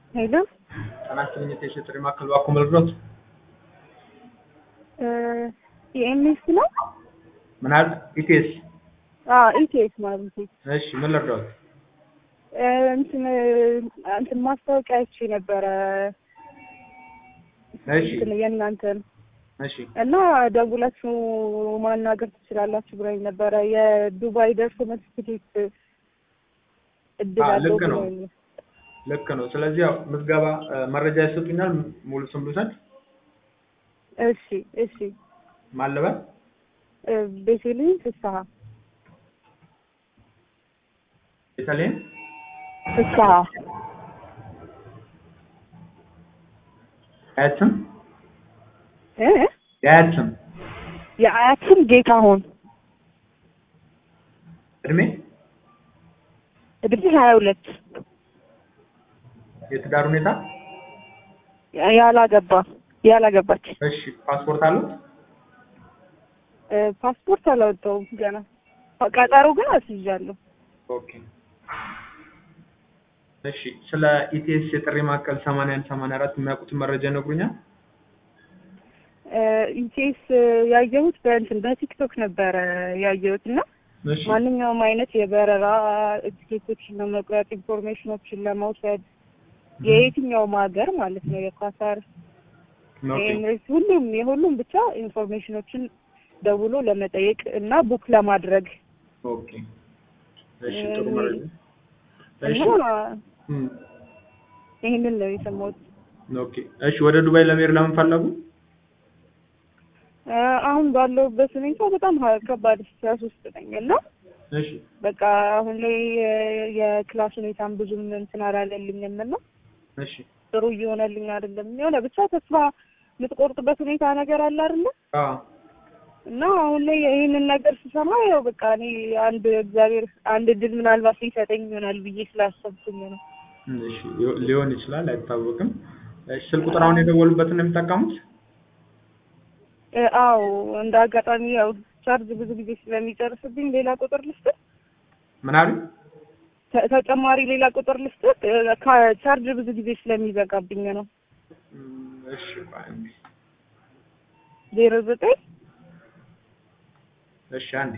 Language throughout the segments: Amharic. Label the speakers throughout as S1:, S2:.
S1: ሄሎ
S2: ጤና ይስጥልኝ የጥሪ ማዕከል ባኮ መልግሎት
S1: የኤምኤስ ነው?
S2: ምን አለ ኢቴስ
S1: ኢቲኤስ ማለት ነው።
S2: እሺ ምን ልርዳዎት
S1: እንትን እንትን ማስታወቂያ አይቼ ነበረ
S2: እሺ
S1: እንትን የእናንተን
S2: እሺ
S1: እና ደውላችሁ ማናገር ትችላላችሁ ብላኝ ነበረ። የዱባይ ደርሶ መልስ ትኬት እድል
S2: አዎ፣
S1: አለው
S2: ልክ ነው።
S1: ብሎኝ ነው።
S2: ልክ ነው ስለዚህ ያው ምዝገባ እ፣ መረጃ ይሰጡኛል ሙሉ ስም ልውሰድ
S1: እሺ እሺ
S2: ማን ልበል
S1: እ፣ ቤቴልሄም ፍስሀ
S2: ቤተልሔም
S1: ፍስሀ
S2: የአያት ስም
S1: እ
S2: የአያት ስም
S1: የአያት ስም ጌታሁን
S2: እድሜ
S1: እድሜ ሀያ ሁለት
S2: የትዳር ሁኔታ
S1: ያላገባ ያላገባች
S2: እሺ ፓስፖርት አሉት
S1: እ፣ ፓስፖርት አላወጣሁም ገና ቀጠሮ ግን አስይዣለሁ።
S2: ኦኬ እሺ ስለ ኢቲኤስ የጥሪ ማዕከል 81 84 የሚያውቁትን መረጃ ይነግሩኛል
S1: ኢንኬስ ያየሁት በእንትን በቲክቶክ ነበረ ያየሁት እና
S2: እሺ
S1: ማንኛውም አይነት የበረራ ቲኬቶችን ለመቁረጥ ኢንፎርሜሽኖችን ለመውሰድ የየትኛውም ሀገር ማለት ነው የኳታር
S2: ኦኬ
S1: የኤምሬትስ ሁሉም የሁሉም ብቻ ኢንፎርሜሽኖችን ደውሎ ለመጠየቅ እና ቡክ ለማድረግ
S2: ኦኬ እሺ ጥሩ መረጃ እሺ
S1: እና
S2: እም፣
S1: ይህንን ነው የሰማሁት።
S2: ኦኬ እሺ ወደ ዱባይ ለመሄድ ለምን ፈለጉ
S1: እ፣ አሁን ባለሁበት ሁኔታ በጣም ሀ- ከባድ ስትረስ ውስጥ ነኝ እና
S2: እሺ
S1: በቃ አሁን ላይ የ- የክላስ ሁኔታም ብዙም እንትን አላለልኝም እና
S2: እሺ
S1: ጥሩ እየሆነልኝ አይደለም። የሆነ ብቻ ተስፋ የምትቆርጥበት ሁኔታ ነገር አለ አይደለ?
S2: አዎ
S1: እና አሁን ላይ ይህንን ነገር ስሰማ ያው በቃ እኔ አንድ እግዚአብሔር አንድ እድል ምናልባት ሊሰጠኝ ይሆናል ብዬ ስላሰብኩኝ ነው።
S2: እሺ ሊሆ- ሊሆን ይችላል አይታወቅም እሺ ስልክ ቁጥር አሁን የደወሉበትን ነው የሚጠቀሙት
S1: እ፣ አዎ እንደ አጋጣሚ ያው ቻርጅ ብዙ ጊዜ ስለሚጨርስብኝ ሌላ ቁጥር ልስጥህ፣
S2: ምን አሉ
S1: ተ- ተጨማሪ ሌላ ቁጥር ልስጥህ። እ፣ ካ- ቻርጅ ብዙ ጊዜ ስለሚዘጋብኝ ነው።
S2: እም፣ እሺ ቆይ አንዴ
S1: ዜሮ ዘጠኝ
S2: እሺ አንዴ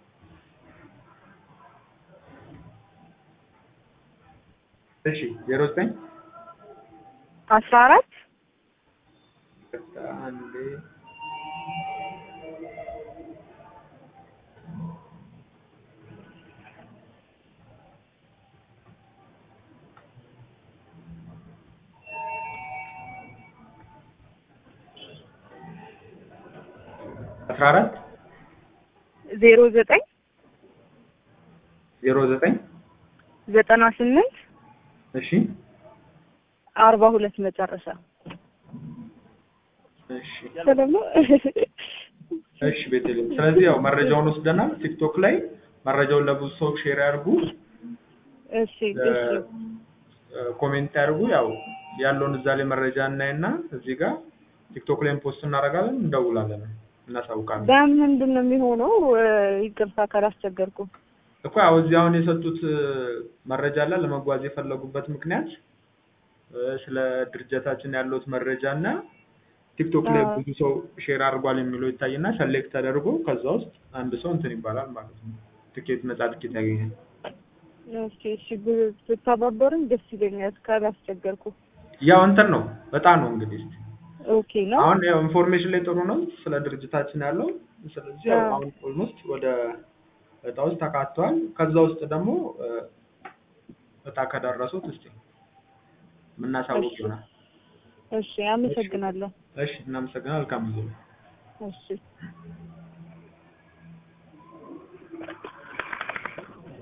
S2: እሺ ዜሮ ዘጠኝ
S1: አስራ አራት
S2: አንዴ አስራ አራት
S1: ዜሮ ዘጠኝ
S2: ዜሮ ዘጠኝ
S1: ዘጠና ስምንት
S2: እሺ
S1: አርባ ሁለት መጨረሻ
S2: እሺ
S1: ደግሞ
S2: እሺ ቤተልሔም ስለዚህ ያው መረጃውን ወስደናል ቲክቶክ ላይ መረጃውን ለብዙ ሰው ሼር ያድርጉ
S1: እሺ እሺ
S2: እ፣ ኮሜንት ያድርጉ ያው ያለውን እዛ ላይ መረጃ እናይና እዚህ ጋር ቲክቶክ ላይም ፖስት እናደርጋለን እንደውላለን እናሳውቃለን
S1: በምንድን ነው የሚሆነው? እ፣ ይቅርታ ካላስቸገርኩ።
S2: እኮ ያው እዚህ አሁን የሰጡት እ፣ መረጃ አለ ለመጓዝ የፈለጉበት ምክንያት እ፣ ስለ ድርጅታችን ያለውት መረጃ እና ቲክቶክ ላይ
S1: አዎ።
S2: ብዙ ሰው ሼር አድርጓል የሚለው ይታይና ሰሌክት ተደርጎ ከዛ ውስጥ አንድ ሰው እንትን ይባላል ማለት ነው ትኬት ነጻ ትኬት ያገኛል
S1: እሺ እሺ ብ- ብትተባበሩኝ ደስ ይለኛል ካላስቸገርኩ።
S2: ያው እንትን ነው በጣም ነው እንግዲህ
S1: ኦኬ ነው።
S2: አሁን ያው ኢንፎርሜሽን ላይ ጥሩ ነው ስለ ድርጅታችን ያለው ስለዚህ ያው
S1: አዎ።
S2: አሁን ኦልሞስት ወደ እጣ ውስጥ ተካተዋል ከዛ ውስጥ ደግሞ እ፣ እጣ ከደረሱት እስቲ የምናሳውቅ
S1: እሺ።
S2: ይሆናል
S1: እሺ አመሰግናለሁ።
S2: እሺ እናመሰግናለን መልካም ጊዜ
S1: እሺ